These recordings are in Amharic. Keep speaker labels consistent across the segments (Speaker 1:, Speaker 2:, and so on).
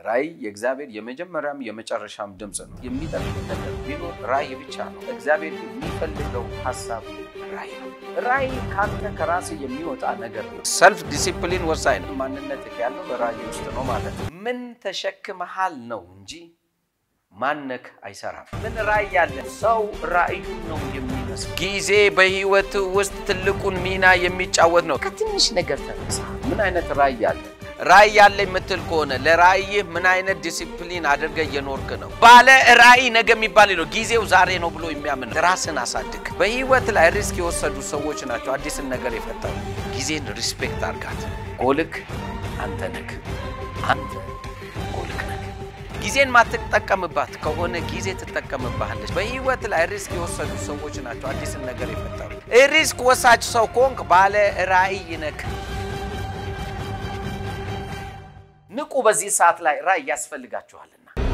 Speaker 1: ራእይ የእግዚአብሔር የመጀመሪያም የመጨረሻም ድምፅ ነው። የሚጠቅም ነገር ቢኖር ራእይ ብቻ ነው። እግዚአብሔር የሚፈልገው ሀሳብ ራእይ ነው። ራእይ ካንተ ከራስ የሚወጣ ነገር ነው። ሰልፍ ዲሲፕሊን ወሳኝ ነው። ማንነት ያለው በራእይ ውስጥ ነው ማለት ነው። ምን ተሸክመሃል ነው እንጂ ማነክ አይሰራም። ምን ራእይ ያለ ሰው ራእዩን ነው የሚመስል። ጊዜ በህይወት ውስጥ ትልቁን ሚና የሚጫወት ነው። ከትንሽ ነገር ተነሳ። ምን አይነት ራእይ አለ? ራእይ ያለ የምትል ከሆነ ለራእይህ ምን አይነት ዲሲፕሊን አድርገህ እየኖርክ ነው? ባለ ራእይ ነገ የሚባል ነው። ጊዜው ዛሬ ነው ብሎ የሚያምን ራስን አሳድግ። በህይወት ላይ ሪስክ የወሰዱ ሰዎች ናቸው አዲስን ነገር የፈጠሩ። ጊዜን ሪስፔክት አድርጋት። ጎልክ አንተ ነህ። አንተ ጎልክ ነህ። ጊዜን ማትጠቀምባት ከሆነ ጊዜ ትጠቀምባለች። በህይወት ላይ ሪስክ የወሰዱ ሰዎች ናቸው አዲስን ነገር የፈጠሩ። ሪስክ ወሳጅ ሰው ከሆንክ ባለ ራእይ ነህ። ንቁ። በዚህ ሰዓት ላይ ራእይ ያስፈልጋችኋልና።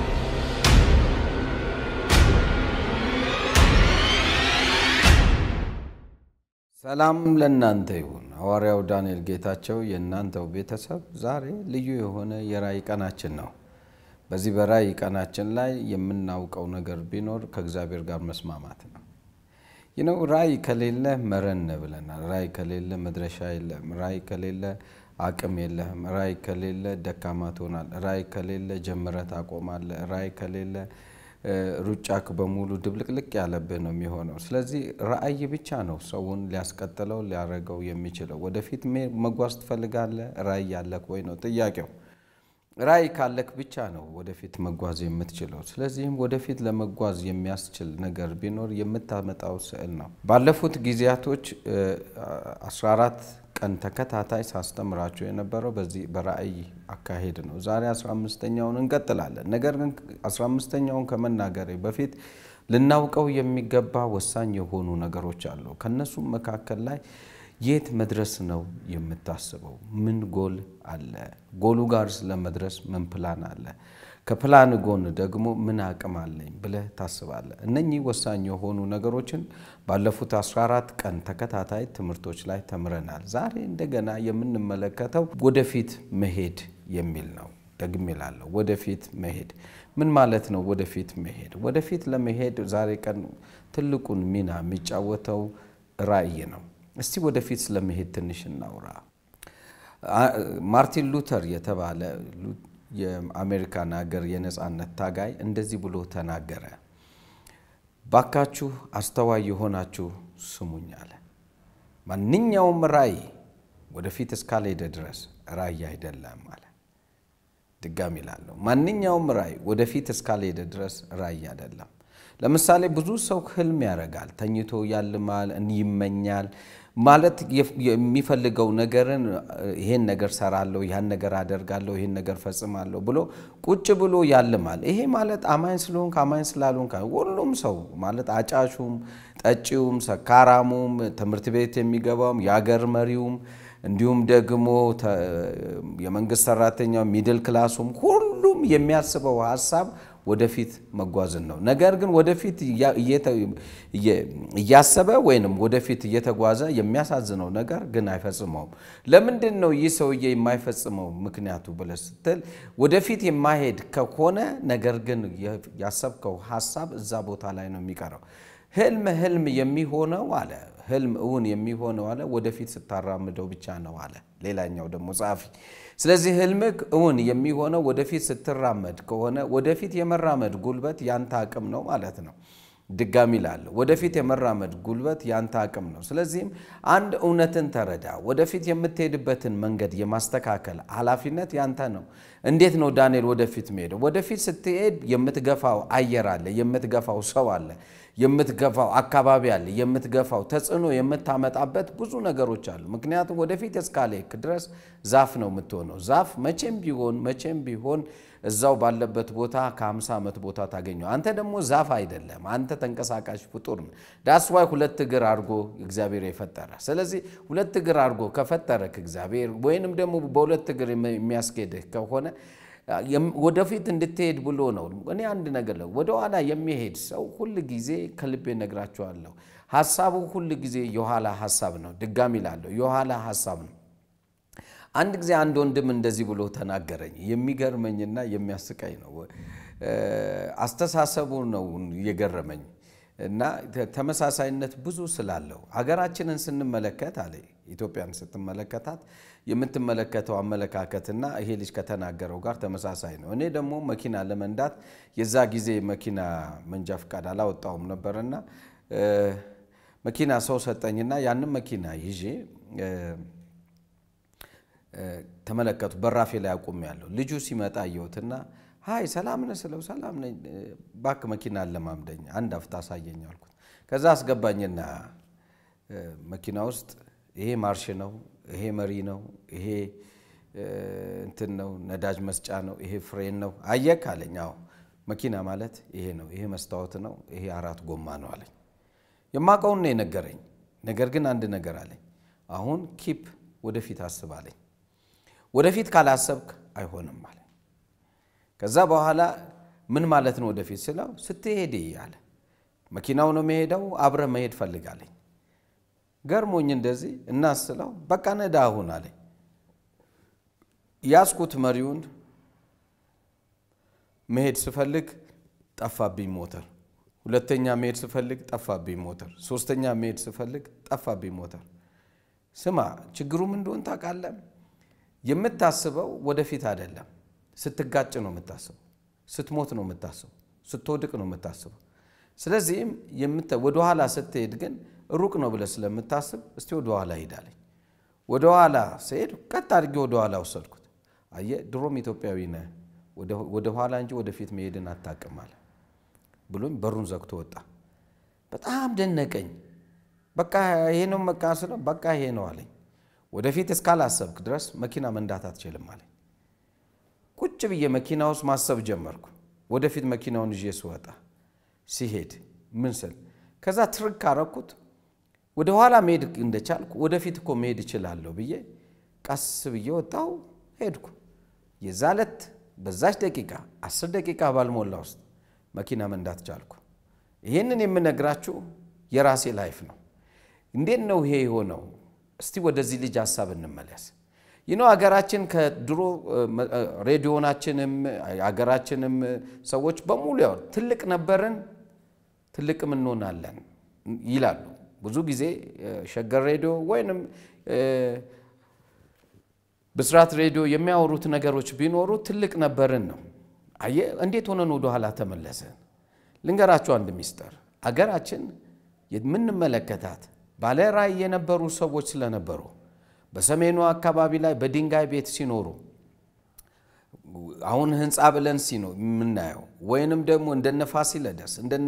Speaker 1: ሰላም ለእናንተ ይሁን። ሐዋርያው ዳንኤል ጌታቸው የእናንተው ቤተሰብ ዛሬ ልዩ የሆነ የራእይ ቀናችን ነው። በዚህ በራእይ ቀናችን ላይ የምናውቀው ነገር ቢኖር ከእግዚአብሔር ጋር መስማማት ነው። ይነው ራእይ ከሌለ መረን ብለናል። ራእይ ከሌለ መድረሻ የለም። ራእይ ከሌለ አቅም የለህም። ራእይ ከሌለ ደካማ ትሆናል። ራእይ ከሌለ ጀምረህ ታቆማለህ። ራእይ ከሌለ ሩጫክ በሙሉ ድብልቅልቅ ያለብህ ነው የሚሆነው። ስለዚህ ራእይ ብቻ ነው ሰውን ሊያስቀጥለው ሊያደርገው የሚችለው። ወደፊት መጓዝ ትፈልጋለህ? ራእይ ያለክ ወይ ነው ጥያቄው። ራእይ ካለክ ብቻ ነው ወደፊት መጓዝ የምትችለው። ስለዚህም ወደፊት ለመጓዝ የሚያስችል ነገር ቢኖር የምታመጣው ስዕል ነው። ባለፉት ጊዜያቶች 14 ቀን ተከታታይ ሳስተምራቸው የነበረው በዚህ በራእይ አካሄድ ነው። ዛሬ 15ኛውን እንቀጥላለን። ነገር ግን 15ኛውን ከመናገሬ በፊት ልናውቀው የሚገባ ወሳኝ የሆኑ ነገሮች አሉ። ከነሱም መካከል ላይ የት መድረስ ነው የምታስበው? ምን ጎል አለ? ጎሉ ጋር ስለመድረስ ምን ፕላን አለ? ከፕላን ጎን ደግሞ ምን አቅም አለኝ ብለህ ታስባለህ? እነኚህ ወሳኝ የሆኑ ነገሮችን ባለፉት 14 ቀን ተከታታይ ትምህርቶች ላይ ተምረናል። ዛሬ እንደገና የምንመለከተው ወደፊት መሄድ የሚል ነው። ደግሜ እላለሁ፣ ወደፊት መሄድ ምን ማለት ነው? ወደፊት መሄድ ወደፊት ለመሄድ ዛሬ ቀን ትልቁን ሚና የሚጫወተው ራእይ ነው። እስቲ ወደፊት ስለመሄድ ትንሽ እናውራ። ማርቲን ሉተር የተባለ የአሜሪካን ሀገር የነፃነት ታጋይ እንደዚህ ብሎ ተናገረ። ባካችሁ አስተዋይ የሆናችሁ ስሙኝ አለ። ማንኛውም ራእይ ወደፊት እስካልሄደ ድረስ ራእይ አይደለም አለ። ድጋሚ እላለሁ፣ ማንኛውም ራእይ ወደፊት እስካልሄደ ድረስ ራእይ አይደለም። ለምሳሌ ብዙ ሰው ህልም ያደርጋል፣ ተኝቶ ያልማል፣ ይመኛል ማለት የሚፈልገው ነገርን ይሄን ነገር ሰራለሁ፣ ያን ነገር አደርጋለሁ፣ ይሄን ነገር ፈጽማለሁ ብሎ ቁጭ ብሎ ያልማል። ይሄ ማለት አማኝ ስለሆንክ አማኝ ስላልሆንክ ሁሉም ሰው ማለት አጫሹም፣ ጠጪውም፣ ሰካራሙም፣ ትምህርት ቤት የሚገባውም፣ የአገር መሪውም እንዲሁም ደግሞ የመንግስት ሰራተኛው፣ ሚድል ክላሱም ሁሉም የሚያስበው ሀሳብ ወደፊት መጓዝን ነው። ነገር ግን ወደፊት እያሰበ ወይንም ወደፊት እየተጓዘ የሚያሳዝነው ነገር ግን አይፈጽመውም። ለምንድን ነው ይህ ሰውዬ የማይፈጽመው ምክንያቱ ብለህ ስትል ወደፊት የማሄድ ከሆነ ነገር ግን ያሰብከው ሀሳብ እዛ ቦታ ላይ ነው የሚቀረው። ህልም ህልም የሚሆነው አለ ህልም እውን የሚሆነው አለ ወደፊት ስታራምደው ብቻ ነው አለ ሌላኛው ደግሞ ጸሐፊ። ስለዚህ ህልምህ እውን የሚሆነው ወደፊት ስትራመድ ከሆነ ወደፊት የመራመድ ጉልበት ያንተ አቅም ነው ማለት ነው። ድጋሚ ላለሁ ወደፊት የመራመድ ጉልበት ያንተ አቅም ነው። ስለዚህም አንድ እውነትን ተረዳ። ወደፊት የምትሄድበትን መንገድ የማስተካከል ኃላፊነት ያንተ ነው። እንዴት ነው ዳንኤል ወደፊት መሄደው? ወደፊት ስትሄድ የምትገፋው አየር አለ፣ የምትገፋው ሰው አለ፣ የምትገፋው አካባቢ አለ፣ የምትገፋው ተጽዕኖ የምታመጣበት ብዙ ነገሮች አሉ። ምክንያቱም ወደፊት እስካልሄድክ ድረስ ዛፍ ነው የምትሆነው። ዛፍ መቼም ቢሆን መቼም ቢሆን እዛው ባለበት ቦታ ከ50 ዓመት ቦታ ታገኘው። አንተ ደግሞ ዛፍ አይደለም፣ አንተ ተንቀሳቃሽ ፍጡር ነው። ዳስዋይ ሁለት እግር አድርጎ እግዚአብሔር የፈጠረ። ስለዚህ ሁለት እግር አድርጎ ከፈጠረክ እግዚአብሔር ወይንም ደግሞ በሁለት እግር የሚያስኬድህ ከሆነ ወደፊት እንድትሄድ ብሎ ነው። እኔ አንድ ነገር ለው ወደኋላ የሚሄድ ሰው ሁል ጊዜ ከልቤ ነግራቸዋለሁ፣ ሀሳቡ ሁል ጊዜ የኋላ ሀሳብ ነው። ድጋሚ ላለሁ የኋላ ሀሳብ ነው። አንድ ጊዜ አንድ ወንድም እንደዚህ ብሎ ተናገረኝ። የሚገርመኝና የሚያስቀኝ ነው። አስተሳሰቡ ነው የገረመኝ እና ተመሳሳይነት ብዙ ስላለው ሀገራችንን ስንመለከት አለ ኢትዮጵያን ስትመለከታት የምትመለከተው አመለካከትና ይሄ ልጅ ከተናገረው ጋር ተመሳሳይ ነው። እኔ ደግሞ መኪና ለመንዳት የዛ ጊዜ መኪና መንጃ ፈቃድ አላወጣውም ነበርና መኪና ሰው ሰጠኝና ያንን መኪና ይዤ ተመለከቱ። በራፌ ላይ አቁሜ ያለው ልጁ ሲመጣ አየሁትና ሀይ ሰላም ነህ ስለው ሰላም ነኝ፣ እባክህ መኪና አለማምደኝ አንድ አፍታ አሳየኝ አልኩት። ከዛ አስገባኝና መኪና ውስጥ ይሄ ማርሽ ነው፣ ይሄ መሪ ነው፣ ይሄ እንትን ነው፣ ነዳጅ መስጫ ነው፣ ይሄ ፍሬን ነው። አየክ አለኝ። አዎ መኪና ማለት ይሄ ነው፣ ይሄ መስታወት ነው፣ ይሄ አራት ጎማ ነው አለኝ። የማውቀውን ነው የነገረኝ። ነገር ግን አንድ ነገር አለኝ። አሁን ኪፕ ወደፊት አስብ አለኝ። ወደፊት ካላሰብክ አይሆንም አለ። ከዛ በኋላ ምን ማለት ነው ወደፊት ስለው ስትሄድ አለ መኪናው ነው የሚሄደው፣ አብረ መሄድ ፈልጋለኝ። ገርሞኝ እንደዚህ እናስለው በቃ ነዳ አሁን አለኝ። ያስኩት መሪውን መሄድ ስፈልግ ጠፋብኝ ሞተር። ሁለተኛ መሄድ ስፈልግ ጠፋብኝ ሞተር። ሶስተኛ መሄድ ስፈልግ ጠፋብኝ ሞተር። ስማ ችግሩ ምን እንደሆን ታውቃለህ? የምታስበው ወደፊት አይደለም። ስትጋጭ ነው የምታስበው። ስትሞት ነው የምታስበው። ስትወድቅ ነው የምታስበው። ስለዚህም ወደኋላ ስትሄድ ግን ሩቅ ነው ብለህ ስለምታስብ እስቲ ወደኋላ ሄዳለኝ። ወደኋላ ስሄድ ቀጥ አድርጌ ወደኋላ ወሰድኩት። አየህ ድሮም ኢትዮጵያዊ ነህ፣ ወደኋላ እንጂ ወደፊት መሄድን አታውቅም አለ ብሎኝ በሩን ዘግቶ ወጣ። በጣም ደነቀኝ። በቃ ይሄ ነው በቃ ስለው በቃ ይሄ ነው አለኝ። ወደፊት እስካላሰብክ ድረስ መኪና መንዳት አትችልም አለኝ። ቁጭ ብዬ መኪና ውስጥ ማሰብ ጀመርኩ። ወደፊት መኪናውን ይዤ ስወጣ ሲሄድ ምን ስል ከዛ ትርክ አረኩት። ወደ ኋላ መሄድ እንደቻልኩ ወደፊት እኮ መሄድ እችላለሁ ብዬ ቀስ ብዬ ወጣሁ፣ ሄድኩ። የዛ ዕለት በዛች ደቂቃ አስር ደቂቃ ባልሞላ ውስጥ መኪና መንዳት ቻልኩ። ይህንን የምነግራችሁ የራሴ ላይፍ ነው። እንዴት ነው ይሄ የሆነው? እስቲ ወደዚህ ልጅ ሀሳብ እንመለስ። ይህ ነው ሀገራችን ከድሮ ሬዲዮናችንም ሀገራችንም ሰዎች በሙሉ ያው ትልቅ ነበርን ትልቅም እንሆናለን ይላሉ። ብዙ ጊዜ ሸገር ሬዲዮ ወይንም ብስራት ሬዲዮ የሚያወሩት ነገሮች ቢኖሩ ትልቅ ነበርን ነው። አየህ እንዴት ሆነን ወደኋላ ተመለሰን? ልንገራችሁ አንድ ሚስጥር። አገራችን የምንመለከታት ባለ ራዕይ የነበሩ ሰዎች ስለነበሩ በሰሜኑ አካባቢ ላይ በድንጋይ ቤት ሲኖሩ አሁን ህንፃ ብለን ሲኖ የምናየው ወይንም ደግሞ እንደነ ፋሲለደስ እንደነ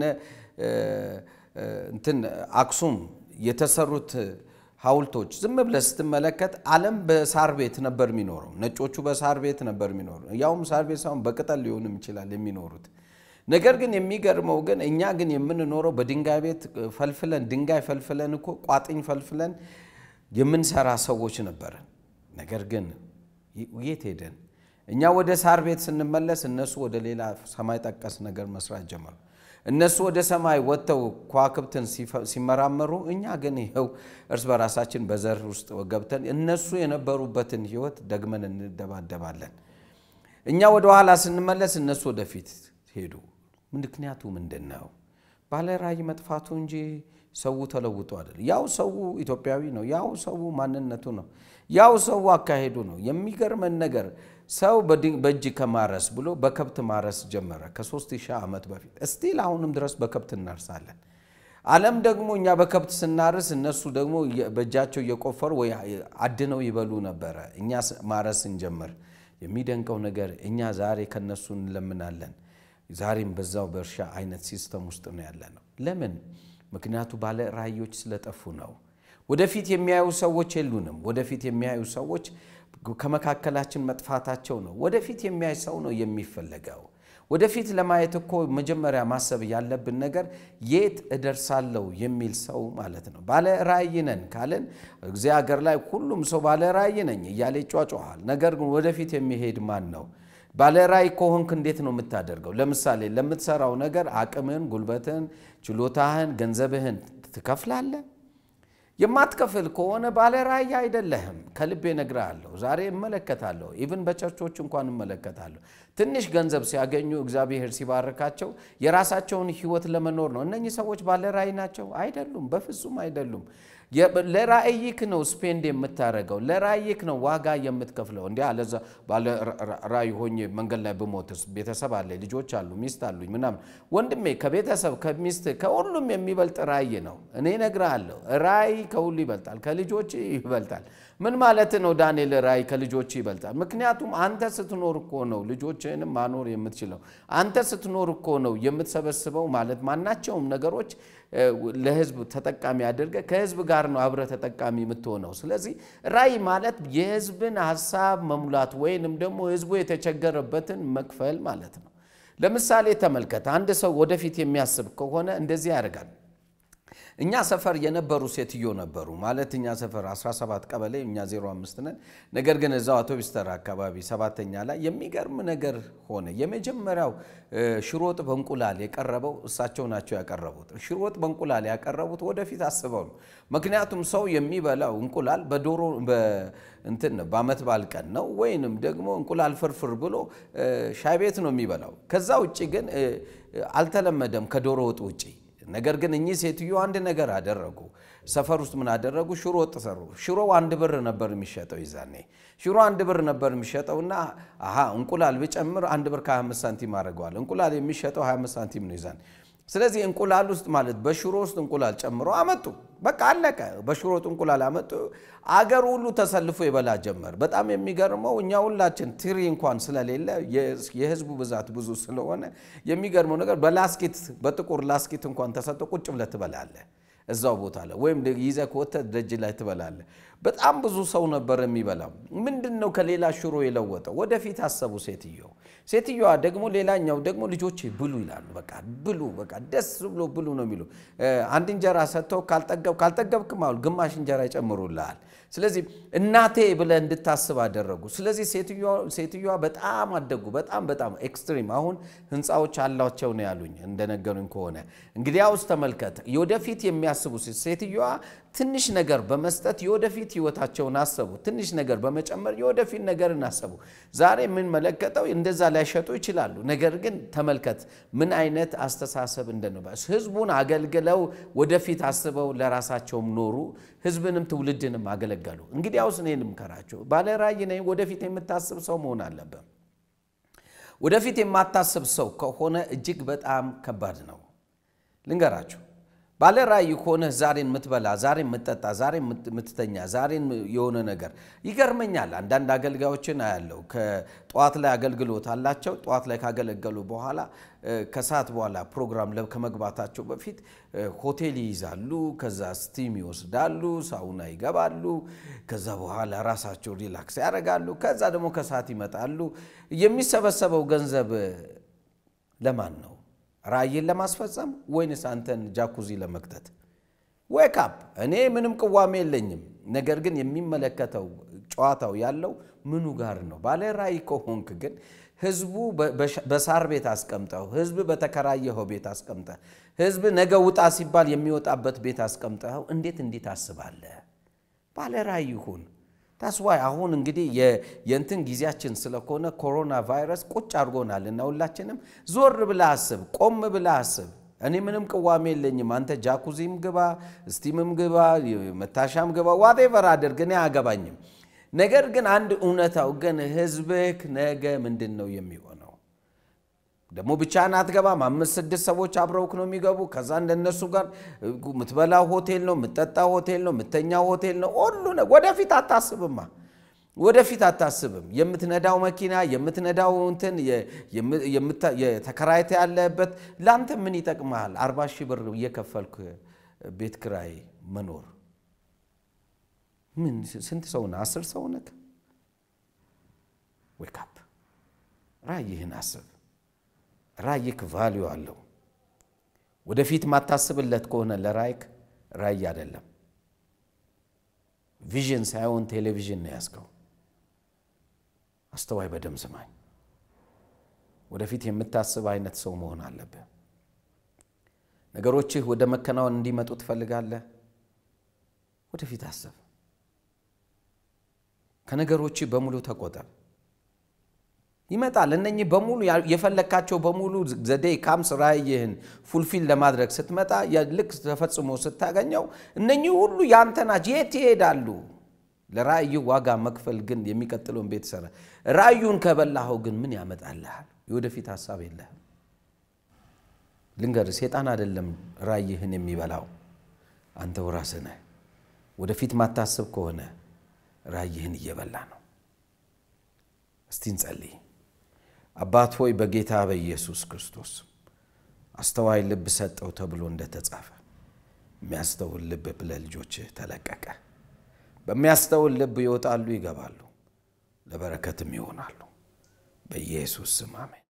Speaker 1: እንትን አክሱም የተሰሩት ሐውልቶች ዝም ብለህ ስትመለከት ዓለም በሳር ቤት ነበር የሚኖረው። ነጮቹ በሳር ቤት ነበር የሚኖሩ ያውም ሳር ቤት ሳይሆን በቅጠል ሊሆንም ይችላል የሚኖሩት። ነገር ግን የሚገርመው ግን እኛ ግን የምንኖረው በድንጋይ ቤት ፈልፍለን ድንጋይ ፈልፍለን እኮ ቋጥኝ ፈልፍለን የምንሰራ ሰዎች ነበረን። ነገር ግን የት ሄደን? እኛ ወደ ሳር ቤት ስንመለስ እነሱ ወደ ሌላ ሰማይ ጠቀስ ነገር መስራት ጀመሩ። እነሱ ወደ ሰማይ ወጥተው ከዋክብትን ሲመራመሩ፣ እኛ ግን ይኸው እርስ በራሳችን በዘር ውስጥ ገብተን እነሱ የነበሩበትን ህይወት ደግመን እንደባደባለን። እኛ ወደ ኋላ ስንመለስ እነሱ ወደፊት ሄዱ። ምክንያቱ ምንድን ነው? ባለ ራዕይ መጥፋቱ እንጂ ሰው ተለውጦ አይደል። ያው ሰው ኢትዮጵያዊ ነው። ያው ሰው ማንነቱ ነው። ያው ሰው አካሄዱ ነው። የሚገርመን ነገር ሰው በእጅ ከማረስ ብሎ በከብት ማረስ ጀመረ ከሦስት ሺህ ዓመት በፊት እስቲል አሁንም ድረስ በከብት እናርሳለን። ዓለም ደግሞ እኛ በከብት ስናርስ እነሱ ደግሞ በእጃቸው እየቆፈሩ ወይ አድነው ይበሉ ነበረ። እኛ ማረስ እንጀምር። የሚደንቀው ነገር እኛ ዛሬ ከነሱ እንለምናለን። ዛሬም በዛው በእርሻ አይነት ሲስተም ውስጥ ነው ያለ ነው። ለምን? ምክንያቱ ባለ ራዕዮች ስለጠፉ ነው። ወደፊት የሚያዩ ሰዎች የሉንም። ወደፊት የሚያዩ ሰዎች ከመካከላችን መጥፋታቸው ነው። ወደፊት የሚያይ ሰው ነው የሚፈለገው። ወደፊት ለማየት እኮ መጀመሪያ ማሰብ ያለብን ነገር የት እደርሳለሁ የሚል ሰው ማለት ነው። ባለ ራዕይ ነን ካለን እዚህ ሀገር ላይ ሁሉም ሰው ባለ ራዕይ ነኝ እያለ ይጫጫሃል። ነገር ግን ወደፊት የሚሄድ ማን ነው? ባለ ራዕይ ከሆንክ እንዴት ነው የምታደርገው? ለምሳሌ ለምትሰራው ነገር አቅምህን፣ ጉልበትህን፣ ችሎታህን፣ ገንዘብህን ትከፍላለህ። የማትከፍል ከሆነ ባለ ራእይ አይደለህም። ከልቤ እነግርሃለሁ። ዛሬ እመለከታለሁ፣ ኢቭን በቸርቾች እንኳን እመለከታለሁ። ትንሽ ገንዘብ ሲያገኙ እግዚአብሔር ሲባርካቸው የራሳቸውን ሕይወት ለመኖር ነው። እነኚህ ሰዎች ባለ ራእይ ናቸው? አይደሉም፣ በፍጹም አይደሉም። ለራእይክ ነው ስፔንድ የምታደርገው፣ ለራእይክ ነው ዋጋ የምትከፍለው። እንዲ አለዛ ባለ ራእይ ሆኜ መንገድ ላይ ብሞትስ? ቤተሰብ አለ፣ ልጆች አሉ፣ ሚስት አሉኝ ምናምን። ወንድሜ ከቤተሰብ ከሚስት ከሁሉም የሚበልጥ ራእይ ነው። እኔ እነግርሃለሁ፣ ራእይ ከሁሉ ይበልጣል፣ ከልጆች ይበልጣል። ምን ማለት ነው ዳንኤል? ራእይ ከልጆች ይበልጣል። ምክንያቱም አንተ ስትኖር እኮ ነው ልጆችህንም ማኖር የምትችለው። አንተ ስትኖር እኮ ነው የምትሰበስበው። ማለት ማናቸውም ነገሮች ለህዝብ ተጠቃሚ አድርገህ ከህዝብ ጋር ነው አብረህ ተጠቃሚ የምትሆነው። ስለዚህ ራእይ ማለት የህዝብን ሀሳብ መሙላት ወይንም ደግሞ ህዝቡ የተቸገረበትን መክፈል ማለት ነው። ለምሳሌ ተመልከት፣ አንድ ሰው ወደፊት የሚያስብ ከሆነ እንደዚህ ያደርጋል። እኛ ሰፈር የነበሩ ሴትዮ ነበሩ። ማለት እኛ ሰፈር 17 ቀበሌ እኛ 05 ነን። ነገር ግን እዛው አውቶቢስ ተራ አካባቢ ሰባተኛ ላይ የሚገርም ነገር ሆነ። የመጀመሪያው ሽሮ ወጥ በእንቁላል የቀረበው እሳቸው ናቸው ያቀረቡት። ሽሮ ወጥ በእንቁላል ያቀረቡት ወደፊት አስበው ነው። ምክንያቱም ሰው የሚበላው እንቁላል በዶሮ እንትን በዓመት በዓል ቀን ነው፣ ወይንም ደግሞ እንቁላል ፍርፍር ብሎ ሻይ ቤት ነው የሚበላው። ከዛ ውጭ ግን አልተለመደም ከዶሮ ወጥ ውጭ ነገር ግን እኚህ ሴትዮ አንድ ነገር አደረጉ። ሰፈር ውስጥ ምን አደረጉ? ሽሮ ወጥ ሰሩ። ሽሮ አንድ ብር ነበር የሚሸጠው ይዛኔ ሽሮ አንድ ብር ነበር የሚሸጠውና አሀ እንቁላል ብጨምር አንድ ብር ከ25 ሳንቲም አድርገዋል። እንቁላል የሚሸጠው 25 ሳንቲም ነው ይዛኔ። ስለዚህ እንቁላል ውስጥ ማለት በሽሮ ውስጥ እንቁላል ጨምሮ አመጡ። በቃ አለቀ። በሽሮ ወጥ እንቁላል አመጡ። አገር ሁሉ ተሰልፎ ይበላ ጀመር። በጣም የሚገርመው እኛ ሁላችን ትሪ እንኳን ስለሌለ የህዝቡ ብዛት ብዙ ስለሆነ የሚገርመው ነገር በላስኪት በጥቁር ላስኪት እንኳን ተሰጥቶ ቁጭ ብለህ ትበላለህ እዛው ቦታ ላይ ወይም ይዘህ ከወተህ ደጅ ላይ ትበላለህ። በጣም ብዙ ሰው ነበር የሚበላው። ምንድን ነው ከሌላ ሽሮ የለወጠው? ወደፊት አሰቡ ሴትየው። ሴትዮዋ ደግሞ ሌላኛው ደግሞ ልጆቼ ብሉ ይላሉ። በቃ ብሉ፣ በቃ ደስ ብሎ ብሉ ነው የሚሉ። አንድ እንጀራ ሰጥተው ካልጠገብ ካልጠገብክም አሉ ግማሽ እንጀራ ይጨምሩልሃል። ስለዚህ እናቴ ብለህ እንድታስብ አደረጉ። ስለዚህ ሴትዮዋ በጣም አደጉ። በጣም በጣም ኤክስትሪም። አሁን ህንፃዎች አላቸው ነው ያሉኝ እንደነገሩኝ ከሆነ እንግዲያውስ ተመልከት፣ የወደፊት የሚያስቡ ሴትዮዋ ትንሽ ነገር በመስጠት የወደፊት ህይወታቸውን አሰቡ። ትንሽ ነገር በመጨመር የወደፊት ነገርን አሰቡ። ዛሬ የምንመለከተው እንደዛ ላይሸጡ ይችላሉ። ነገር ግን ተመልከት ምን አይነት አስተሳሰብ እንደነበረ። ህዝቡን አገልግለው ወደፊት አስበው ለራሳቸውም ኖሩ፣ ህዝብንም ትውልድንም አገለገሉ። እንግዲያውስ እኔ ልምከራቸው፣ ባለ ራዕይ ነኝ፣ ወደፊት የምታስብ ሰው መሆን አለብን። ወደፊት የማታስብ ሰው ከሆነ እጅግ በጣም ከባድ ነው። ልንገራችሁ ባለ ራዕይ ከሆነ ዛሬን የምትበላ ዛሬን የምትጠጣ ዛሬን የምትተኛ ዛሬን የሆነ ነገር ይገርመኛል። አንዳንድ አገልጋዮችን አያለው ከጠዋት ላይ አገልግሎት አላቸው። ጠዋት ላይ ካገለገሉ በኋላ ከሰዓት በኋላ ፕሮግራም ከመግባታቸው በፊት ሆቴል ይይዛሉ። ከዛ ስቲም ይወስዳሉ፣ ሳውና ይገባሉ። ከዛ በኋላ ራሳቸው ሪላክስ ያደርጋሉ። ከዛ ደግሞ ከሰዓት ይመጣሉ። የሚሰበሰበው ገንዘብ ለማን ነው? ራእይን ለማስፈጸም ወይንስ አንተን ጃኩዚ ለመክተት? ዌክ አፕ። እኔ ምንም ቅዋሜ የለኝም። ነገር ግን የሚመለከተው ጨዋታው ያለው ምኑ ጋር ነው? ባለ ራእይ ከሆንክ ግን ህዝቡ በሳር ቤት አስቀምጠው፣ ህዝብ በተከራየኸው ቤት አስቀምጠህ፣ ህዝብ ነገ ውጣ ሲባል የሚወጣበት ቤት አስቀምጠኸው እንዴት እንዲህ ታስባለህ? ባለ ራእይ ሁን። ታስዋይ አሁን እንግዲህ የእንትን ጊዜያችን ስለሆነ ኮሮና ቫይረስ ቁጭ አድርጎናል እና ሁላችንም ዞር ብለህ አስብ፣ ቆም ብለህ አስብ። እኔ ምንም ቅዋሜ የለኝም። አንተ ጃኩዚም ግባ፣ ስቲምም ግባ፣ መታሻም ግባ፣ ዋቴቨር አድርግ፣ እኔ አያገባኝም። ነገር ግን አንድ እውነታው ግን ህዝብህ ነገ ምንድን ነው የሚሆነው? ደግሞ ብቻህን አትገባም። አምስት ስድስት ሰዎች አብረውክ ነው የሚገቡ። ከዛ እንደነሱ ጋር የምትበላው ሆቴል ነው፣ የምትጠጣው ሆቴል ነው፣ የምተኛው ሆቴል ነው። ሁሉ ወደፊት አታስብማ፣ ወደፊት አታስብም። የምትነዳው መኪና የምትነዳው እንትን የተከራይተ ያለበት ለአንተ ምን ይጠቅመሃል? አርባ ሺህ ብር እየከፈልክ ቤት ክራይ መኖር ምን ስንት ሰው ነህ? አስር ሰው ነህ? ዌክ አፕ ራእይህን አስብ። ራእይክ ቫሊዩ አለው። ወደፊት ማታስብለት ከሆነ ለራእይክ ራእይ አይደለም። ቪዥን ሳይሆን ቴሌቪዥን ነው ያዝከው። አስተዋይ በደም ስማኝ። ወደፊት የምታስብ አይነት ሰው መሆን አለብህ። ነገሮችህ ወደ መከናወን እንዲመጡ ትፈልጋለህ ወደፊት አስብ። ከነገሮች በሙሉ ተቆጠብ። ይመጣል። እነኚህ በሙሉ የፈለግካቸው በሙሉ ዘዴ ካምስ ራእይህን ፉልፊል ለማድረግ ስትመጣ ልክ ተፈጽሞ ስታገኘው እነኚህ ሁሉ ያንተ ናቸው። የት ይሄዳሉ? ለራእዩ ዋጋ መክፈል ግን የሚቀጥለውን ቤት ሰራ። ራእዩን ከበላኸው ግን ምን ያመጣልሃል? የወደፊት ሀሳብ የለህም። ልንገር፣ ሴጣን አይደለም ራእይህን የሚበላው አንተው ራስህ ነህ። ወደፊት ማታስብ ከሆነ ራእይህን እየበላ ነው። እስቲ እንጸልይ። አባት ሆይ በጌታ በኢየሱስ ክርስቶስ አስተዋይ ልብ ሰጠው ተብሎ እንደተጻፈ የሚያስተውል ልብ ለልጆችህ ተለቀቀ። በሚያስተውል ልብ ይወጣሉ፣ ይገባሉ፣ ለበረከትም ይሆናሉ። በኢየሱስ ስም አሜን።